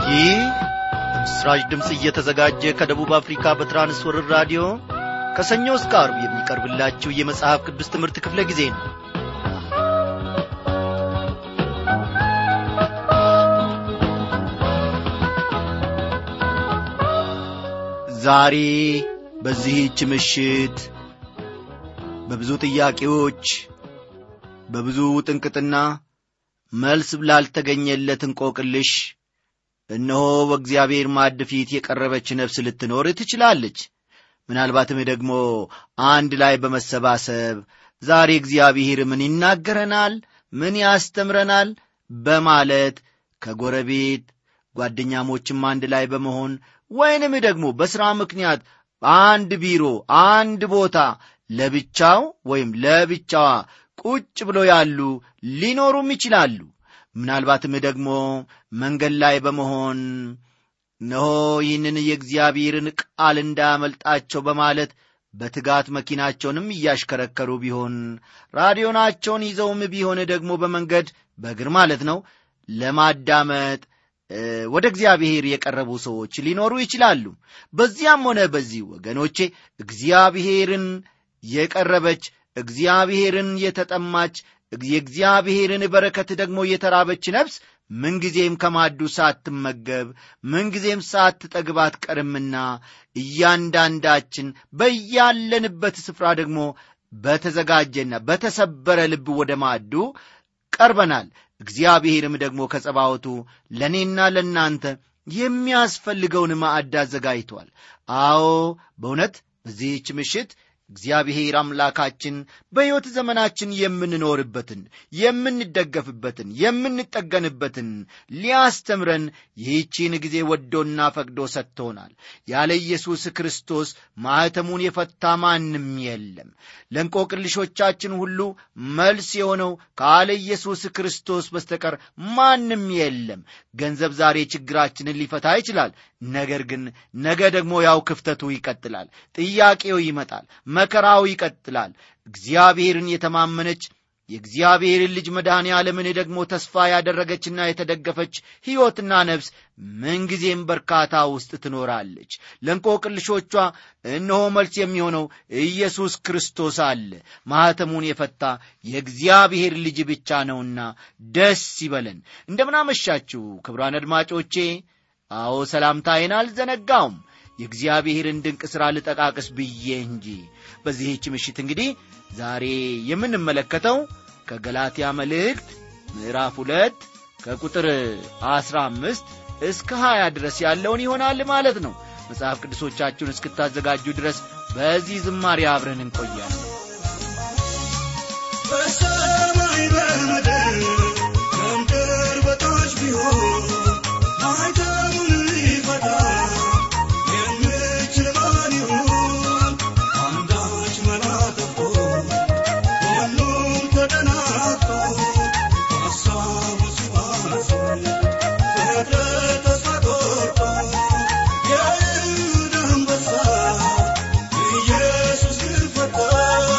ይህ ምስራች ድምፅ እየተዘጋጀ ከደቡብ አፍሪካ በትራንስወርር ራዲዮ ከሰኞ እስከ አርብ የሚቀርብላችሁ የመጽሐፍ ቅዱስ ትምህርት ክፍለ ጊዜ ነው ዛሬ በዚህች ምሽት በብዙ ጥያቄዎች በብዙ ጥንቅጥና መልስ ላልተገኘለት እንቆቅልሽ እነሆ በእግዚአብሔር ማዕድ ፊት የቀረበች ነፍስ ልትኖር ትችላለች ምናልባትም ደግሞ አንድ ላይ በመሰባሰብ ዛሬ እግዚአብሔር ምን ይናገረናል ምን ያስተምረናል በማለት ከጎረቤት ጓደኛሞችም አንድ ላይ በመሆን ወይንም ደግሞ በሥራ ምክንያት አንድ ቢሮ አንድ ቦታ ለብቻው ወይም ለብቻዋ ቁጭ ብሎ ያሉ ሊኖሩም ይችላሉ ምናልባትም ደግሞ መንገድ ላይ በመሆን እነሆ ይህንን የእግዚአብሔርን ቃል እንዳያመልጣቸው በማለት በትጋት መኪናቸውንም እያሽከረከሩ ቢሆን ራዲዮናቸውን ይዘውም ቢሆን ደግሞ በመንገድ በእግር ማለት ነው ለማዳመጥ ወደ እግዚአብሔር የቀረቡ ሰዎች ሊኖሩ ይችላሉ በዚያም ሆነ በዚህ ወገኖቼ እግዚአብሔርን የቀረበች እግዚአብሔርን የተጠማች የእግዚአብሔርን በረከት ደግሞ የተራበች ነፍስ ምንጊዜም ከማዱ ሳትመገብ ምንጊዜም ሳትጠግብ አትቀርምና እያንዳንዳችን በያለንበት ስፍራ ደግሞ በተዘጋጀና በተሰበረ ልብ ወደ ማዱ ቀርበናል እግዚአብሔርም ደግሞ ከጸባወቱ ለእኔና ለእናንተ የሚያስፈልገውን ማዕድ አዘጋጅቷል አዎ በእውነት በዚህች ምሽት እግዚአብሔር አምላካችን በሕይወት ዘመናችን የምንኖርበትን የምንደገፍበትን የምንጠገንበትን ሊያስተምረን ይህቺን ጊዜ ወዶና ፈቅዶ ሰጥቶናል ያለ ኢየሱስ ክርስቶስ ማኅተሙን የፈታ ማንም የለም ለእንቆቅልሾቻችን ሁሉ መልስ የሆነው ካለ ኢየሱስ ክርስቶስ በስተቀር ማንም የለም ገንዘብ ዛሬ ችግራችንን ሊፈታ ይችላል ነገር ግን ነገ ደግሞ ያው ክፍተቱ ይቀጥላል ጥያቄው ይመጣል መከራው ይቀጥላል እግዚአብሔርን የተማመነች የእግዚአብሔርን ልጅ መድኃኔ ዓለምን ደግሞ ተስፋ ያደረገችና የተደገፈች ሕይወትና ነፍስ ምንጊዜም በርካታ ውስጥ ትኖራለች ለእንቆቅልሾቿ እነሆ መልስ የሚሆነው ኢየሱስ ክርስቶስ አለ ማኅተሙን የፈታ የእግዚአብሔር ልጅ ብቻ ነውና ደስ ይበለን እንደምናመሻችሁ ክብሯን አድማጮቼ አዎ ሰላምታዬን አልዘነጋውም የእግዚአብሔርን ድንቅ ሥራ ልጠቃቅስ ብዬ እንጂ በዚህች ምሽት እንግዲህ ዛሬ የምንመለከተው ከገላትያ መልእክት ምዕራፍ ሁለት ከቁጥር አስራ አምስት እስከ ሀያ ድረስ ያለውን ይሆናል ማለት ነው መጽሐፍ ቅዱሶቻችሁን እስክታዘጋጁ ድረስ በዚህ ዝማሬ አብረን እንቆያለን በሰማይ በምድር ከምድር በታች ቢሆን ማኅተሙን ሊፈታ የሚችል ማን ይሁን? አንዳች መላ ጠፍቶ ሁሉም ተደናግጦ ሐሳቡ ሲባዝን ፍጥረት ተስፋ ቆርጦ የይሁዳ አንበሳ ኢየሱስ ግን ፈታ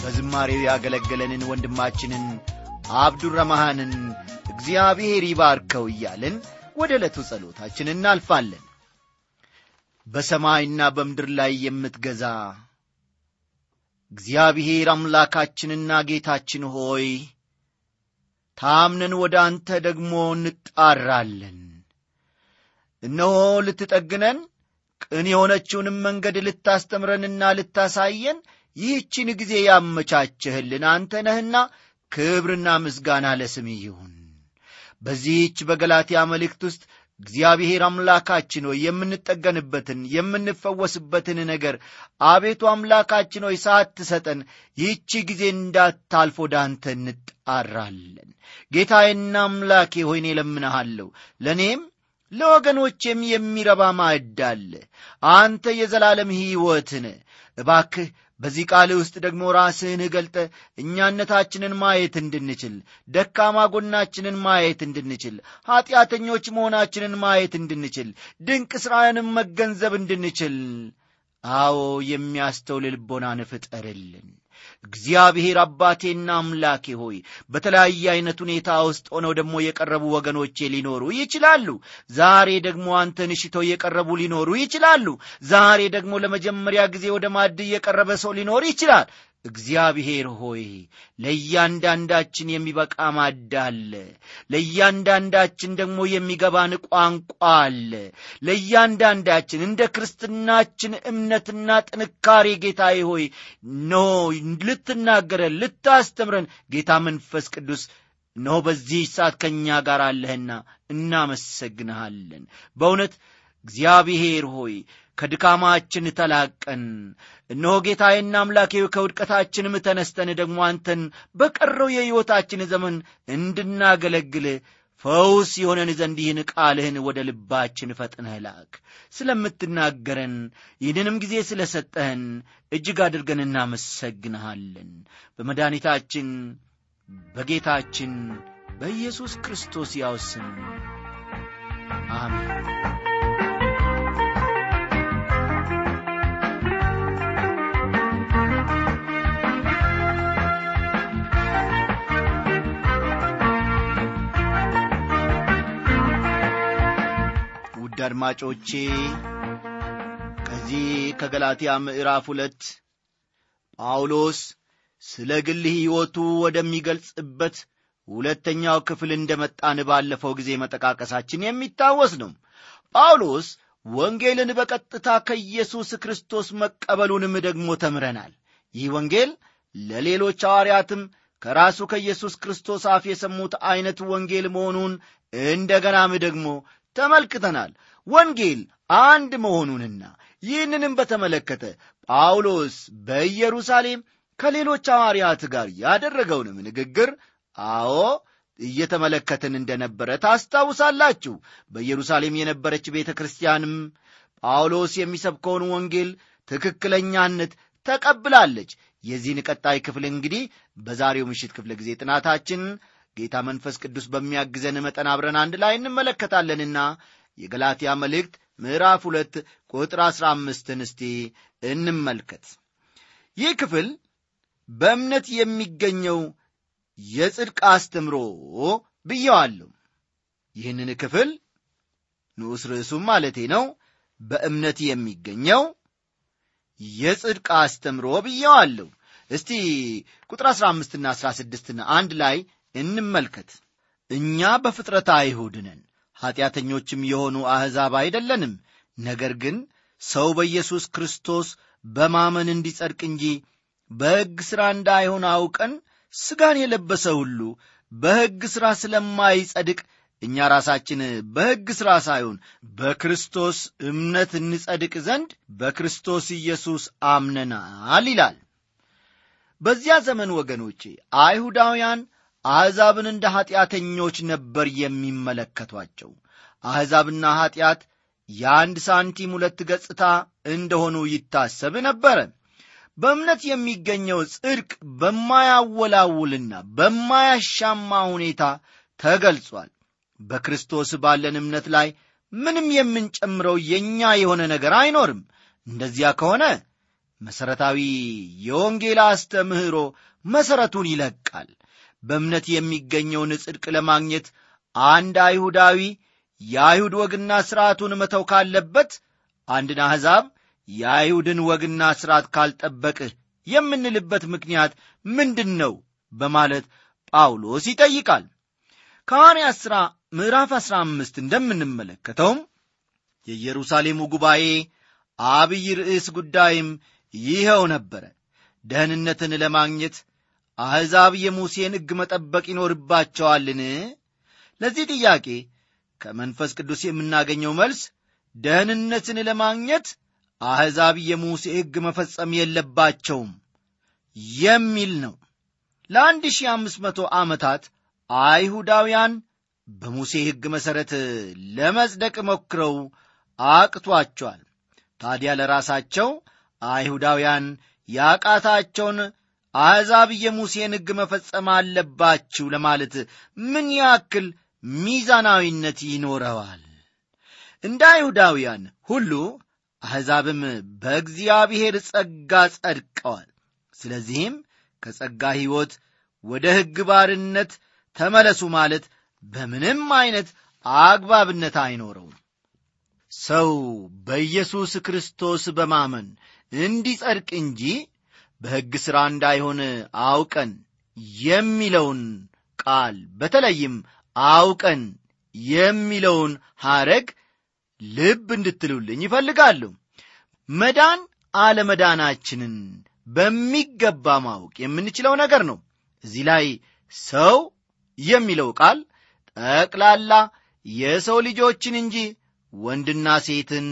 በዝማሬው ያገለገለንን ወንድማችንን አብዱረማሃንን እግዚአብሔር ይባርከው እያልን ወደ ዕለቱ ጸሎታችን እናልፋለን በሰማይና በምድር ላይ የምትገዛ እግዚአብሔር አምላካችንና ጌታችን ሆይ ታምነን ወደ አንተ ደግሞ እንጣራለን እነሆ ልትጠግነን ቅን የሆነችውንም መንገድ ልታስተምረንና ልታሳየን ይህችን ጊዜ ያመቻቸህልን አንተ ነህና ክብርና ምስጋና ለስም ይሁን በዚህች በገላትያ መልእክት ውስጥ እግዚአብሔር አምላካችን ሆይ የምንጠገንበትን የምንፈወስበትን ነገር አቤቱ አምላካችን ሆይ ሳትሰጠን ይህቺ ጊዜ እንዳታልፍ ወደ አንተ እንጣራለን ጌታዬና አምላኬ ሆይኔ ለምንሃለሁ ለእኔም ለወገኖቼም የሚረባ ማዕድ አለ አንተ የዘላለም ሕይወትን እባክህ በዚህ ቃል ውስጥ ደግሞ ራስህን ገልጠ እኛነታችንን ማየት እንድንችል ደካማ ጎናችንን ማየት እንድንችል ኀጢአተኞች መሆናችንን ማየት እንድንችል ድንቅ ሥራንም መገንዘብ እንድንችል አዎ የሚያስተውል ልቦናን ፍጠርልን እግዚአብሔር አባቴና አምላኬ ሆይ በተለያየ ዐይነት ሁኔታ ውስጥ ሆነው ደግሞ የቀረቡ ወገኖቼ ሊኖሩ ይችላሉ ዛሬ ደግሞ አንተን ሽተው የቀረቡ ሊኖሩ ይችላሉ ዛሬ ደግሞ ለመጀመሪያ ጊዜ ወደ ማድ የቀረበ ሰው ሊኖር ይችላል እግዚአብሔር ሆይ ለእያንዳንዳችን የሚበቃ ማድ አለ ለእያንዳንዳችን ደግሞ የሚገባን ቋንቋ አለ ለእያንዳንዳችን እንደ ክርስትናችን እምነትና ጥንካሬ ጌታዬ ሆይ ኖ ልትናገረን ልታስተምረን ጌታ መንፈስ ቅዱስ እነሆ በዚህ ሰዓት ከእኛ ጋር አለህና እናመሰግንሃለን በእውነት እግዚአብሔር ሆይ ከድካማችን ተላቀን እነሆ ጌታዬና አምላኬ ከውድቀታችንም ተነስተን ደግሞ አንተን በቀረው የሕይወታችን ዘመን እንድናገለግል ፈውስ የሆነን ዘንድ ይህን ቃልህን ወደ ልባችን ፈጥነህ ላክ ስለምትናገረን ይህንንም ጊዜ ስለ ሰጠህን እጅግ አድርገን እናመሰግንሃለን በመድኃኒታችን በጌታችን በኢየሱስ ክርስቶስ ያው ስም አሜን ውድ አድማጮቼ ከዚህ ከገላትያ ምዕራፍ ሁለት ጳውሎስ ስለ ግል ሕይወቱ ወደሚገልጽበት ሁለተኛው ክፍል እንደ መጣን ባለፈው ጊዜ መጠቃቀሳችን የሚታወስ ነው ጳውሎስ ወንጌልን በቀጥታ ከኢየሱስ ክርስቶስ መቀበሉንም ደግሞ ተምረናል ይህ ወንጌል ለሌሎች ሐዋርያትም ከራሱ ከኢየሱስ ክርስቶስ አፍ የሰሙት ዐይነት ወንጌል መሆኑን እንደገናም ደግሞ ተመልክተናል ወንጌል አንድ መሆኑንና ይህንንም በተመለከተ ጳውሎስ በኢየሩሳሌም ከሌሎች ሐዋርያት ጋር ያደረገውንም ንግግር አዎ እየተመለከትን እንደነበረ ታስታውሳላችሁ በኢየሩሳሌም የነበረች ቤተ ክርስቲያንም ጳውሎስ የሚሰብከውን ወንጌል ትክክለኛነት ተቀብላለች የዚህን ቀጣይ ክፍል እንግዲህ በዛሬው ምሽት ክፍለ ጊዜ ጥናታችን ጌታ መንፈስ ቅዱስ በሚያግዘን መጠን አብረን አንድ ላይ እንመለከታለንና የገላትያ መልእክት ምዕራፍ ሁለት ቁጥር አሥራ አምስትን እስቲ እንመልከት ይህ ክፍል በእምነት የሚገኘው የጽድቅ አስተምሮ ብየዋለሁ ይህንን ክፍል ንዑስ ርዕሱም ማለቴ ነው በእምነት የሚገኘው የጽድቅ አስተምሮ ብየዋለሁ እስቲ ቁጥር አሥራ አምስትና አሥራ ስድስትን አንድ ላይ እንመልከት እኛ በፍጥረት አይሁድ ነን ኀጢአተኞችም የሆኑ አሕዛብ አይደለንም ነገር ግን ሰው በኢየሱስ ክርስቶስ በማመን እንዲጸድቅ እንጂ በሕግ ሥራ እንዳይሆን አውቀን ሥጋን የለበሰ ሁሉ በሕግ ሥራ ስለማይጸድቅ እኛ ራሳችን በሕግ ሥራ ሳይሆን በክርስቶስ እምነት እንጸድቅ ዘንድ በክርስቶስ ኢየሱስ አምነናል ይላል በዚያ ዘመን ወገኖቼ አይሁዳውያን አሕዛብን እንደ ኀጢአተኞች ነበር የሚመለከቷቸው አሕዛብና ኀጢአት የአንድ ሳንቲም ሁለት ገጽታ እንደሆኑ ይታሰብ ነበረ በእምነት የሚገኘው ጽድቅ በማያወላውልና በማያሻማ ሁኔታ ተገልጿል በክርስቶስ ባለን እምነት ላይ ምንም የምንጨምረው የእኛ የሆነ ነገር አይኖርም እንደዚያ ከሆነ መሠረታዊ የወንጌል አስተምህሮ መሠረቱን ይለቃል። በእምነት የሚገኘውን ጽድቅ ለማግኘት አንድ አይሁዳዊ የአይሁድ ወግና ሥርዓቱን መተው ካለበት አንድን አሕዛብ የአይሁድን ወግና ሥርዓት ካልጠበቅህ የምንልበት ምክንያት ምንድን ነው? በማለት ጳውሎስ ይጠይቃል። ከሐዋርያት ሥራ ምዕራፍ ዐሥራ አምስት እንደምንመለከተውም የኢየሩሳሌሙ ጉባኤ አብይ ርዕስ ጉዳይም ይኸው ነበረ። ደህንነትን ለማግኘት አሕዛብ የሙሴን ሕግ መጠበቅ ይኖርባቸዋልን? ለዚህ ጥያቄ ከመንፈስ ቅዱስ የምናገኘው መልስ ደህንነትን ለማግኘት አሕዛብ የሙሴ ሕግ መፈጸም የለባቸውም የሚል ነው። ለአንድ ሺህ አምስት መቶ ዓመታት አይሁዳውያን በሙሴ ሕግ መሠረት ለመጽደቅ ሞክረው አቅቷቸዋል። ታዲያ ለራሳቸው አይሁዳውያን ያቃታቸውን አሕዛብ የሙሴን ሕግ መፈጸም አለባችሁ ለማለት ምን ያክል ሚዛናዊነት ይኖረዋል? እንደ አይሁዳውያን ሁሉ አሕዛብም በእግዚአብሔር ጸጋ ጸድቀዋል። ስለዚህም ከጸጋ ሕይወት ወደ ሕግ ባርነት ተመለሱ ማለት በምንም ዐይነት አግባብነት አይኖረውም። ሰው በኢየሱስ ክርስቶስ በማመን እንዲጸድቅ እንጂ በሕግ ሥራ እንዳይሆን አውቀን የሚለውን ቃል በተለይም አውቀን የሚለውን ሐረግ ልብ እንድትሉልኝ ይፈልጋሉ። መዳን አለመዳናችንን በሚገባ ማወቅ የምንችለው ነገር ነው። እዚህ ላይ ሰው የሚለው ቃል ጠቅላላ የሰው ልጆችን እንጂ ወንድና ሴትን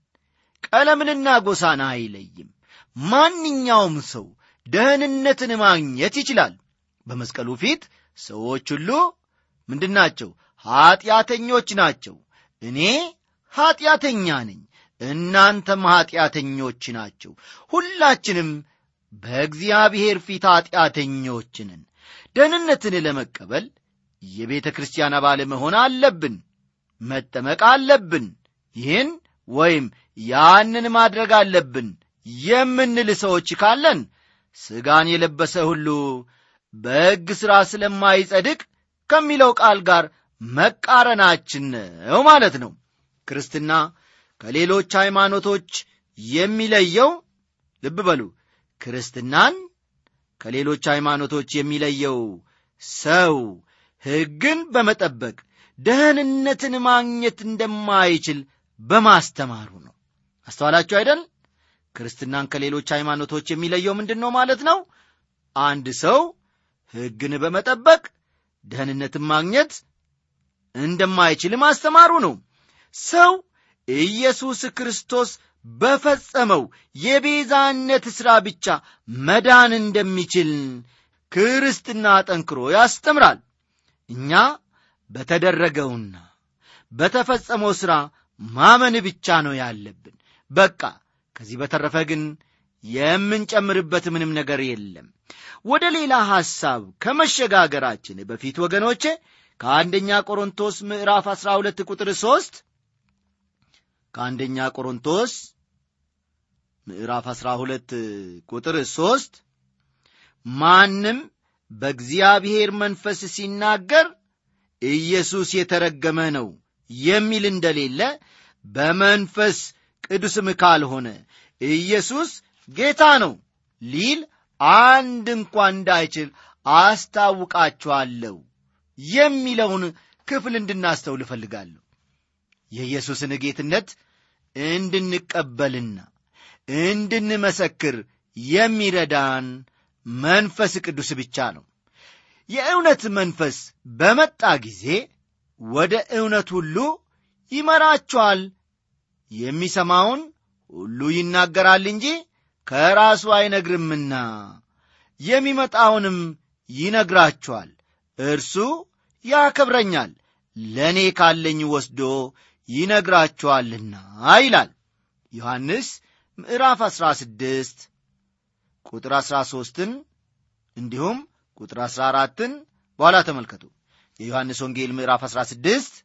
ቀለምንና ጎሳን አይለይም። ማንኛውም ሰው ደህንነትን ማግኘት ይችላል። በመስቀሉ ፊት ሰዎች ሁሉ ምንድናቸው? ኀጢአተኞች ናቸው። እኔ ኀጢአተኛ ነኝ፣ እናንተም ኀጢአተኞች ናቸው። ሁላችንም በእግዚአብሔር ፊት ኀጢአተኞች ነን። ደህንነትን ለመቀበል የቤተ ክርስቲያን አባል መሆን አለብን፣ መጠመቅ አለብን። ይህን ወይም ያንን ማድረግ አለብን የምንል ሰዎች ካለን ሥጋን የለበሰ ሁሉ በሕግ ሥራ ስለማይጸድቅ ከሚለው ቃል ጋር መቃረናችን ነው ማለት ነው። ክርስትና ከሌሎች ሃይማኖቶች የሚለየው ልብ በሉ፣ ክርስትናን ከሌሎች ሃይማኖቶች የሚለየው ሰው ሕግን በመጠበቅ ደህንነትን ማግኘት እንደማይችል በማስተማሩ ነው። አስተዋላችሁ አይደል? ክርስትናን ከሌሎች ሃይማኖቶች የሚለየው ምንድን ነው ማለት ነው? አንድ ሰው ሕግን በመጠበቅ ደህንነትን ማግኘት እንደማይችል ማስተማሩ ነው። ሰው ኢየሱስ ክርስቶስ በፈጸመው የቤዛነት ሥራ ብቻ መዳን እንደሚችል ክርስትና ጠንክሮ ያስተምራል። እኛ በተደረገውና በተፈጸመው ሥራ ማመን ብቻ ነው ያለብን። በቃ ከዚህ በተረፈ ግን የምንጨምርበት ምንም ነገር የለም። ወደ ሌላ ሐሳብ ከመሸጋገራችን በፊት ወገኖቼ ከአንደኛ ቆሮንቶስ ምዕራፍ 12 ቁጥር 3 ከአንደኛ ቆሮንቶስ ምዕራፍ 12 ቁጥር 3 ማንም በእግዚአብሔር መንፈስ ሲናገር ኢየሱስ የተረገመ ነው የሚል እንደሌለ በመንፈስ ቅዱስም ካልሆነ ኢየሱስ ጌታ ነው ሊል አንድ እንኳ እንዳይችል አስታውቃችኋለሁ የሚለውን ክፍል እንድናስተውል እፈልጋለሁ። የኢየሱስን ጌትነት እንድንቀበልና እንድንመሰክር የሚረዳን መንፈስ ቅዱስ ብቻ ነው። የእውነት መንፈስ በመጣ ጊዜ ወደ እውነት ሁሉ ይመራችኋል። የሚሰማውን ሁሉ ይናገራል እንጂ ከራሱ አይነግርምና የሚመጣውንም ይነግራችኋል። እርሱ ያከብረኛል፣ ለእኔ ካለኝ ወስዶ ይነግራችኋልና ይላል ዮሐንስ ምዕራፍ 16 ቁጥር 13ን እንዲሁም ቁጥር 14ን በኋላ ተመልከቱ። የዮሐንስ ወንጌል ምዕራፍ 16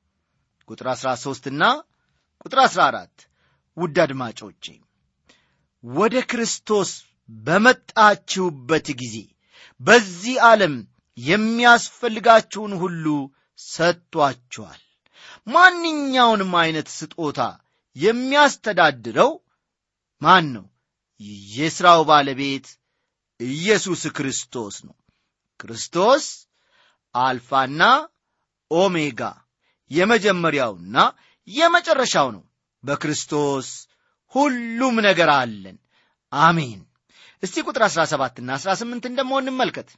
ቁጥር 13ና ቁጥር 14 ውድ አድማጮቼ ወደ ክርስቶስ በመጣችሁበት ጊዜ በዚህ ዓለም የሚያስፈልጋችሁን ሁሉ ሰጥቷችኋል። ማንኛውንም አይነት ስጦታ የሚያስተዳድረው ማን ነው? የሥራው ባለቤት ኢየሱስ ክርስቶስ ነው። ክርስቶስ አልፋና ኦሜጋ የመጀመሪያውና የመጨረሻው ነው። በክርስቶስ ሁሉም ነገር አለን። አሜን። እስቲ ቁጥር 17ና 18 ደግሞ እንመልከት።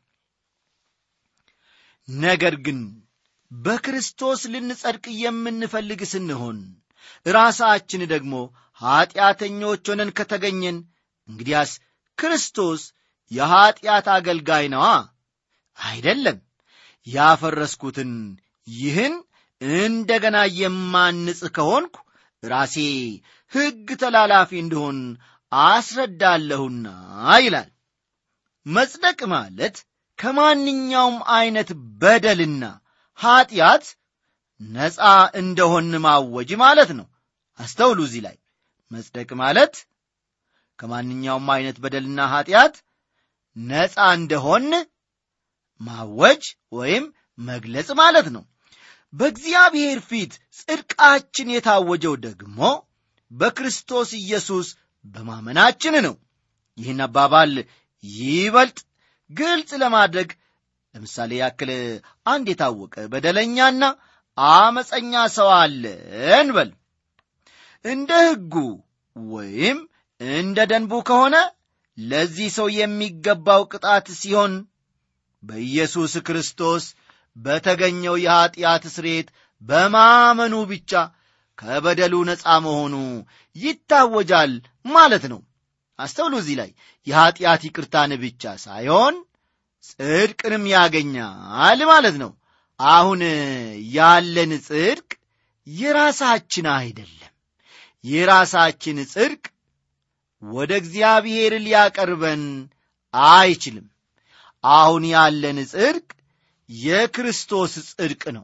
ነገር ግን በክርስቶስ ልንጸድቅ የምንፈልግ ስንሆን ራሳችን ደግሞ ኀጢአተኞች ሆነን ከተገኘን እንግዲያስ ክርስቶስ የኀጢአት አገልጋይ ነዋ። አይደለም። ያፈረስኩትን ይህን እንደገና የማንጽ ከሆንኩ ራሴ ሕግ ተላላፊ እንደሆን አስረዳለሁና ይላል። መጽደቅ ማለት ከማንኛውም ዐይነት በደልና ኀጢአት ነፃ እንደሆን ማወጅ ማለት ነው። አስተውሉ። እዚህ ላይ መጽደቅ ማለት ከማንኛውም ዐይነት በደልና ኀጢአት ነፃ እንደሆን ማወጅ ወይም መግለጽ ማለት ነው። በእግዚአብሔር ፊት ጽድቃችን የታወጀው ደግሞ በክርስቶስ ኢየሱስ በማመናችን ነው። ይህን አባባል ይበልጥ ግልጽ ለማድረግ ለምሳሌ ያክል አንድ የታወቀ በደለኛና አመፀኛ ሰው አለ እንበል። እንደ ሕጉ ወይም እንደ ደንቡ ከሆነ ለዚህ ሰው የሚገባው ቅጣት ሲሆን በኢየሱስ ክርስቶስ በተገኘው የኀጢአት ስርየት በማመኑ ብቻ ከበደሉ ነፃ መሆኑ ይታወጃል ማለት ነው። አስተውሉ። እዚህ ላይ የኀጢአት ይቅርታን ብቻ ሳይሆን ጽድቅንም ያገኛል ማለት ነው። አሁን ያለን ጽድቅ የራሳችን አይደለም። የራሳችን ጽድቅ ወደ እግዚአብሔር ሊያቀርበን አይችልም። አሁን ያለን ጽድቅ የክርስቶስ ጽድቅ ነው።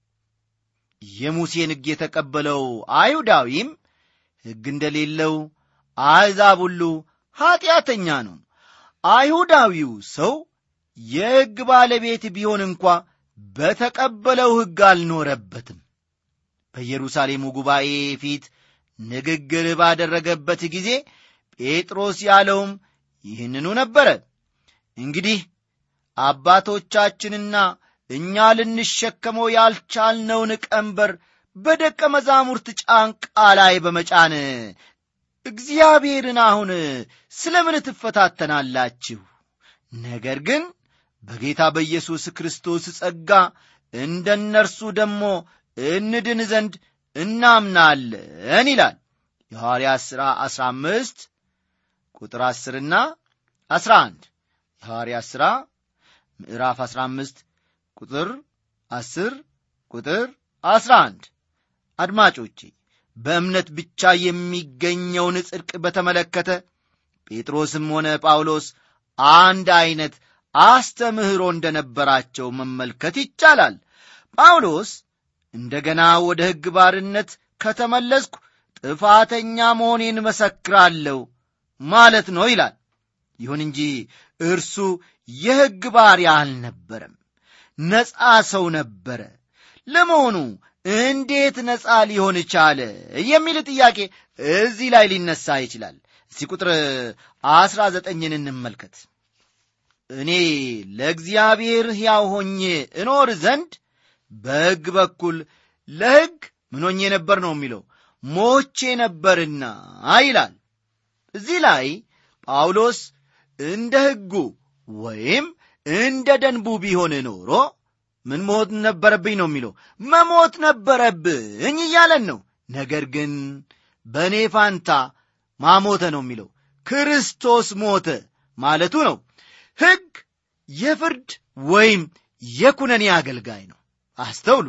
የሙሴን ሕግ የተቀበለው አይሁዳዊም ሕግ እንደሌለው አሕዛብ ሁሉ ኀጢአተኛ ነው። አይሁዳዊው ሰው የሕግ ባለቤት ቢሆን እንኳ በተቀበለው ሕግ አልኖረበትም። በኢየሩሳሌሙ ጉባኤ ፊት ንግግር ባደረገበት ጊዜ ጴጥሮስ ያለውም ይህንኑ ነበረ። እንግዲህ አባቶቻችንና እኛ ልንሸከመው ያልቻልነውን ቀንበር በደቀ መዛሙርት ጫንቃ ላይ በመጫን እግዚአብሔርን አሁን ስለ ምን ትፈታተናላችሁ? ነገር ግን በጌታ በኢየሱስ ክርስቶስ ጸጋ እንደ እነርሱ ደግሞ እንድን ዘንድ እናምናለን ይላል። የሐዋርያት ሥራ 15 ቁጥር 10ና 11 የሐዋርያት ሥራ ምዕራፍ 15 ቁጥር 10 ቁጥር 11 አድማጮቼ በእምነት ብቻ የሚገኘውን ጽድቅ በተመለከተ ጴጥሮስም ሆነ ጳውሎስ አንድ ዐይነት አስተምህሮ እንደነበራቸው መመልከት ይቻላል። ጳውሎስ እንደገና ወደ ሕግ ባርነት ከተመለስኩ ጥፋተኛ መሆኔን መሰክራለሁ ማለት ነው ይላል። ይሁን እንጂ እርሱ የሕግ ባሪያ አልነበረም፣ ነፃ ሰው ነበረ። ለመሆኑ እንዴት ነፃ ሊሆን ቻለ የሚል ጥያቄ እዚህ ላይ ሊነሳ ይችላል። እስቲ ቁጥር አስራ ዘጠኝን እንመልከት። እኔ ለእግዚአብሔር ሕያው ሆኜ እኖር ዘንድ በሕግ በኩል ለሕግ ምን ሆኜ ነበር ነው የሚለው ሞቼ ነበርና ይላል። እዚህ ላይ ጳውሎስ እንደ ሕጉ ወይም እንደ ደንቡ ቢሆን ኖሮ ምን ሞት ነበረብኝ ነው የሚለው መሞት ነበረብኝ እያለን ነው። ነገር ግን በእኔ ፋንታ ማሞተ ነው የሚለው ክርስቶስ ሞተ ማለቱ ነው። ሕግ የፍርድ ወይም የኩነኔ አገልጋይ ነው። አስተውሉ።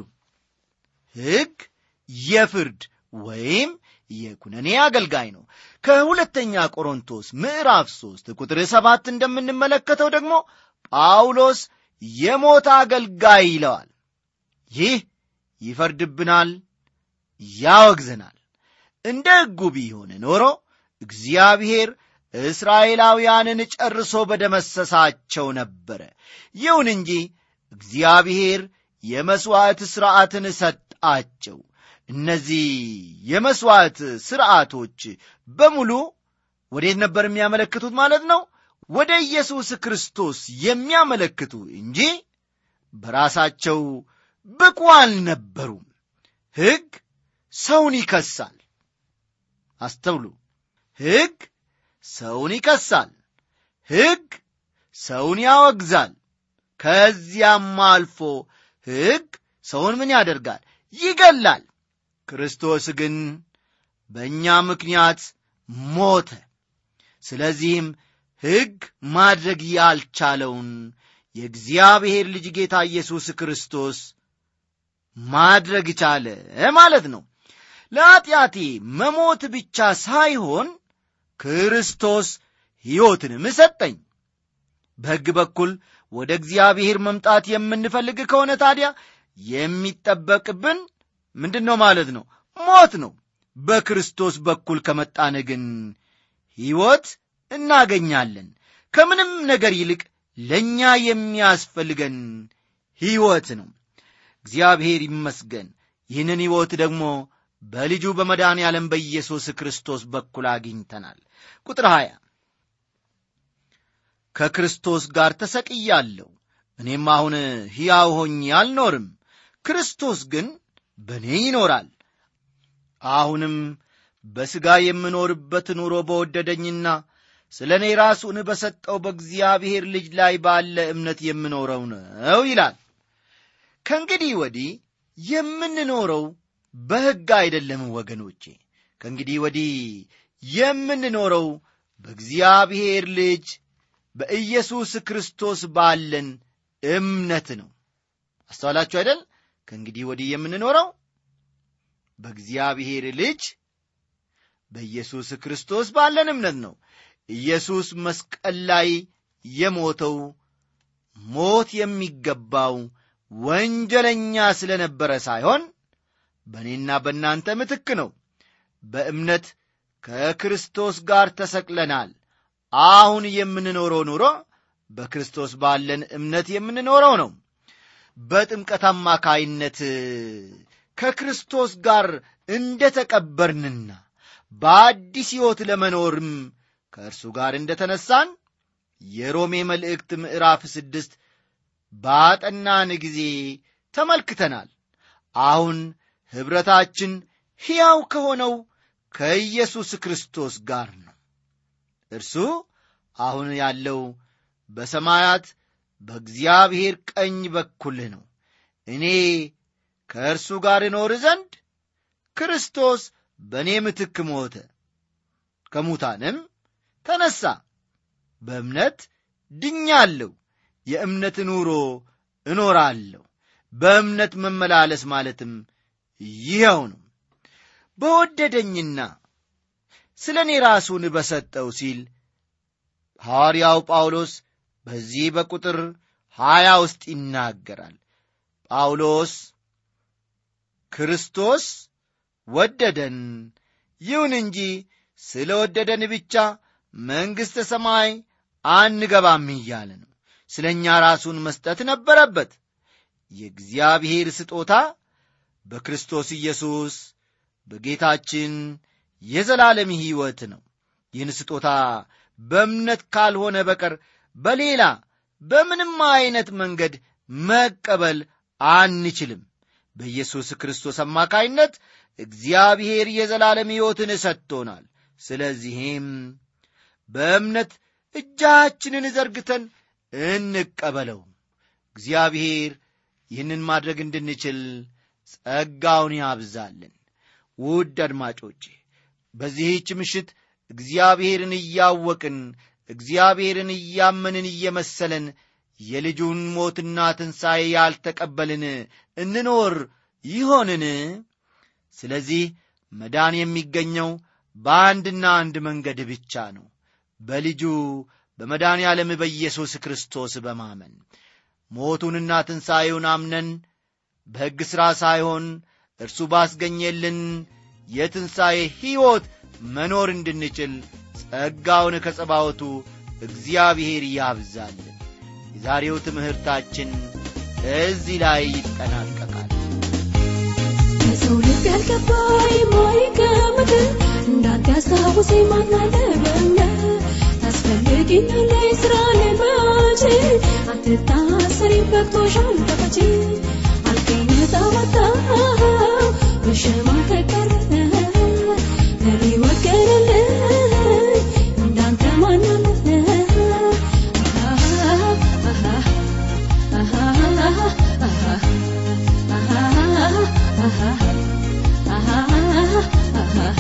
ሕግ የፍርድ ወይም የኩነኔ አገልጋይ ነው። ከሁለተኛ ቆሮንቶስ ምዕራፍ ሦስት ቁጥር ሰባት እንደምንመለከተው ደግሞ ጳውሎስ የሞት አገልጋይ ይለዋል። ይህ ይፈርድብናል፣ ያወግዘናል። እንደ ሕጉ ቢሆን ኖሮ እግዚአብሔር እስራኤላውያንን ጨርሶ በደመሰሳቸው ነበረ። ይሁን እንጂ እግዚአብሔር የመሥዋዕት ሥርዓትን ሰጣቸው። እነዚህ የመሥዋዕት ሥርዓቶች በሙሉ ወዴት ነበር የሚያመለክቱት ማለት ነው? ወደ ኢየሱስ ክርስቶስ የሚያመለክቱ እንጂ በራሳቸው ብቁ አልነበሩም። ሕግ ሰውን ይከሳል። አስተውሉ። ሕግ ሰውን ይከሳል። ሕግ ሰውን ያወግዛል። ከዚያም አልፎ ሕግ ሰውን ምን ያደርጋል? ይገላል። ክርስቶስ ግን በእኛ ምክንያት ሞተ። ስለዚህም ሕግ ማድረግ ያልቻለውን የእግዚአብሔር ልጅ ጌታ ኢየሱስ ክርስቶስ ማድረግ ቻለ ማለት ነው። ለኀጢአቴ መሞት ብቻ ሳይሆን ክርስቶስ ሕይወትንም ሰጠኝ። በሕግ በኩል ወደ እግዚአብሔር መምጣት የምንፈልግ ከሆነ ታዲያ የሚጠበቅብን ምንድን ነው ማለት ነው? ሞት ነው። በክርስቶስ በኩል ከመጣን ግን ሕይወት እናገኛለን። ከምንም ነገር ይልቅ ለእኛ የሚያስፈልገን ሕይወት ነው። እግዚአብሔር ይመስገን። ይህንን ሕይወት ደግሞ በልጁ በመድኃኔ ዓለም በኢየሱስ ክርስቶስ በኩል አግኝተናል። ቁጥር 20 ከክርስቶስ ጋር ተሰቅያለሁ፣ እኔም አሁን ሕያው ሆኜ አልኖርም፣ ክርስቶስ ግን በእኔ ይኖራል። አሁንም በሥጋ የምኖርበት ኑሮ በወደደኝና ስለ እኔ ራሱን በሰጠው በእግዚአብሔር ልጅ ላይ ባለ እምነት የምኖረው ነው ይላል። ከእንግዲህ ወዲህ የምንኖረው በሕግ አይደለም ወገኖቼ። ከእንግዲህ ወዲህ የምንኖረው በእግዚአብሔር ልጅ በኢየሱስ ክርስቶስ ባለን እምነት ነው። አስተዋላችሁ አይደል? ከእንግዲህ ወዲህ የምንኖረው በእግዚአብሔር ልጅ በኢየሱስ ክርስቶስ ባለን እምነት ነው። ኢየሱስ መስቀል ላይ የሞተው ሞት የሚገባው ወንጀለኛ ስለ ነበረ ሳይሆን በእኔና በእናንተ ምትክ ነው። በእምነት ከክርስቶስ ጋር ተሰቅለናል። አሁን የምንኖረው ኑሮ በክርስቶስ ባለን እምነት የምንኖረው ነው። በጥምቀት አማካይነት ከክርስቶስ ጋር እንደ ተቀበርንና በአዲስ ሕይወት ለመኖርም ከእርሱ ጋር እንደ ተነሳን የሮሜ መልእክት ምዕራፍ ስድስት ባጠናን ጊዜ ተመልክተናል። አሁን ኅብረታችን ሕያው ከሆነው ከኢየሱስ ክርስቶስ ጋር ነው። እርሱ አሁን ያለው በሰማያት በእግዚአብሔር ቀኝ በኩል ነው። እኔ ከእርሱ ጋር እኖር ዘንድ ክርስቶስ በእኔ ምትክ ሞተ፣ ከሙታንም ተነሣ። በእምነት ድኛለሁ። የእምነት ኑሮ እኖራለሁ። በእምነት መመላለስ ማለትም ይኸው ነው። በወደደኝና ስለ እኔ ራሱን በሰጠው ሲል ሐዋርያው ጳውሎስ በዚህ በቁጥር ሀያ ውስጥ ይናገራል። ጳውሎስ ክርስቶስ ወደደን፣ ይሁን እንጂ ስለ ወደደን ብቻ መንግሥተ ሰማይ አንገባም እያለ ነው። ስለ እኛ ራሱን መስጠት ነበረበት። የእግዚአብሔር ስጦታ በክርስቶስ ኢየሱስ በጌታችን የዘላለም ሕይወት ነው። ይህን ስጦታ በእምነት ካልሆነ በቀር በሌላ በምንም አይነት መንገድ መቀበል አንችልም። በኢየሱስ ክርስቶስ አማካይነት እግዚአብሔር የዘላለም ሕይወትን ሰጥቶናል። ስለዚህም በእምነት እጃችንን ዘርግተን እንቀበለው። እግዚአብሔር ይህንን ማድረግ እንድንችል ጸጋውን ያብዛልን። ውድ አድማጮቼ በዚህች ምሽት እግዚአብሔርን እያወቅን እግዚአብሔርን እያመንን እየመሰለን የልጁን ሞትና ትንሣኤ ያልተቀበልን እንኖር ይሆንን? ስለዚህ መዳን የሚገኘው በአንድና አንድ መንገድ ብቻ ነው፣ በልጁ በመድኃኔ ዓለም በኢየሱስ ክርስቶስ በማመን ሞቱንና ትንሣኤውን አምነን በሕግ ሥራ ሳይሆን እርሱ ባስገኘልን የትንሣኤ ሕይወት መኖር እንድንችል ጸጋውን ከጸባወቱ እግዚአብሔር ያብዛልን የዛሬው ትምህርታችን እዚህ ላይ ይጠናቀቃል የሰው ልብ ያልገባ የማይገምት እንዳንተ ያስታውሰኝ ማን አለ በእምነት ታስፈልጊኛለሽ ስራ ላይ መቼ አትታሰሪም በቅቶሻል ተፈቺ አልከኝ ነፃ ወጣሁ መሸማቀቅ ቀረ ለኔ ወገነልኝ እንዳንተ ማን አለ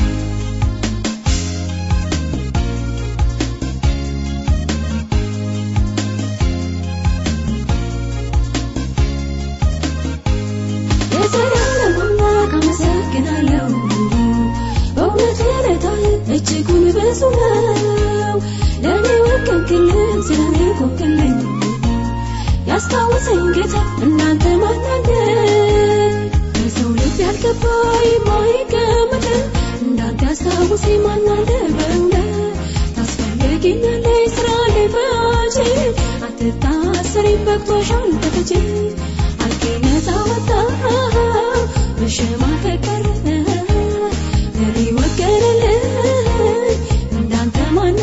የዘላለም አምላክ አመሰግናለሁ በእውነት ረዳህ እጅጉን ብዙ ነው ለእኔ ወገንክልኝ ስለኔ ቆምክልኝ ያስታወሰኝ ጌታ እናንተ ማናለ በሰው ልብ ያልገባ የማይገመት እንዳንተ ያስታወሰኝ ማናለ በእውነት ታስፈልጊኛለሽ ስራ ላይ መቼ አትታሰሪም በቅቶሻል ተፈቺ አልከኝ ነፃ ወጣሁ መሸማቀቅ ቀረ ለኔ ወገነልኝ እንዳንተ ማን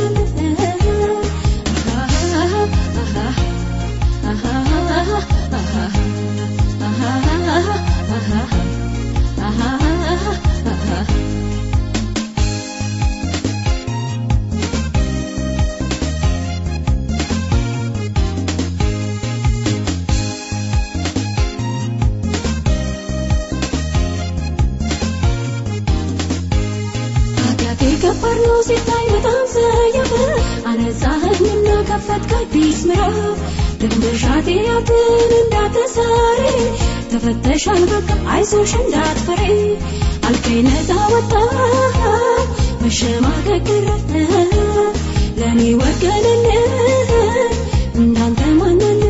አለ ኃጢአቴ ከባድ ነው ሲታይ በጣም ሰየፈ አነጻኸኝና ከፈትክ አዲስ ምዕራፍ ድንበሻቴ ያትን እንዳትሰሪ ተፈተሻል በቃ አይዞሽ እንዳትፈሪ አልከኝ ነፃ ወጣሁ መሸማቀቅ ቀረ ለእኔ ወገነልኝ እንዳንተ ማናለ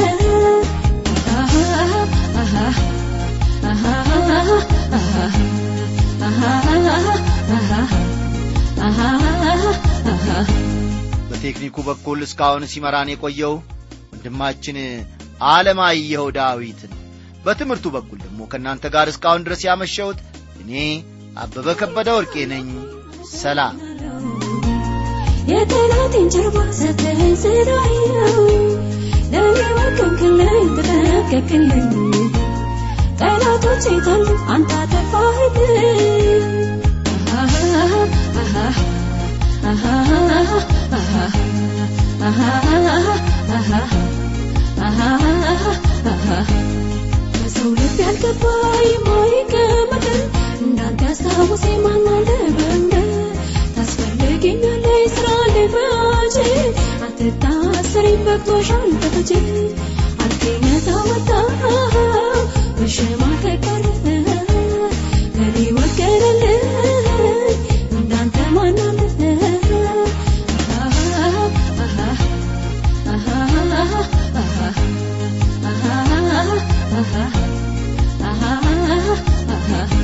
በቴክኒኩ በኩል እስካሁን ሲመራን የቆየው ወንድማችን አለማየሁ ዳዊት ነው በትምህርቱ በኩል ደግሞ ከእናንተ ጋር እስካሁን ድረስ ያመሸሁት እኔ አበበ ከበደ ወርቄ ነኝ ሰላም የጠላቴን ጀርባ ሰተኸኝ ስላየው ለእኔ ወገንክልኝ ተጠነቀቅልኝ ጠላቶቼ ታሉ አንተ አጠፋህልኝ በሰው ልብ ያልገባ የማይገመት እንዳንተ ያስታወሰኝ ማን አለ በእምነት ታስፈልጊኛለሽ ስራ ላይ መቼ አትታሰሪም በቅቶሻል ተፈቺ አልከኝ ነፃ ወጣሁ መሸማቀቅ ቀረ ለኔ ወገነልኝ እንዳንተ ማን አለ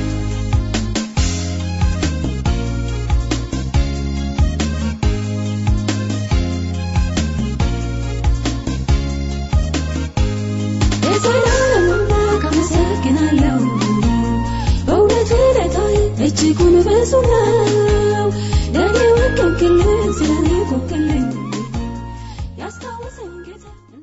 የዘላለም አምላክ አመሰግናለሁ በእውነት ረዳህ እጅጉን ብዙ ነው ለእኔ ወገንክልኝ ስለኔ ቆምክልኝ ያስታወሰኝ ጌታ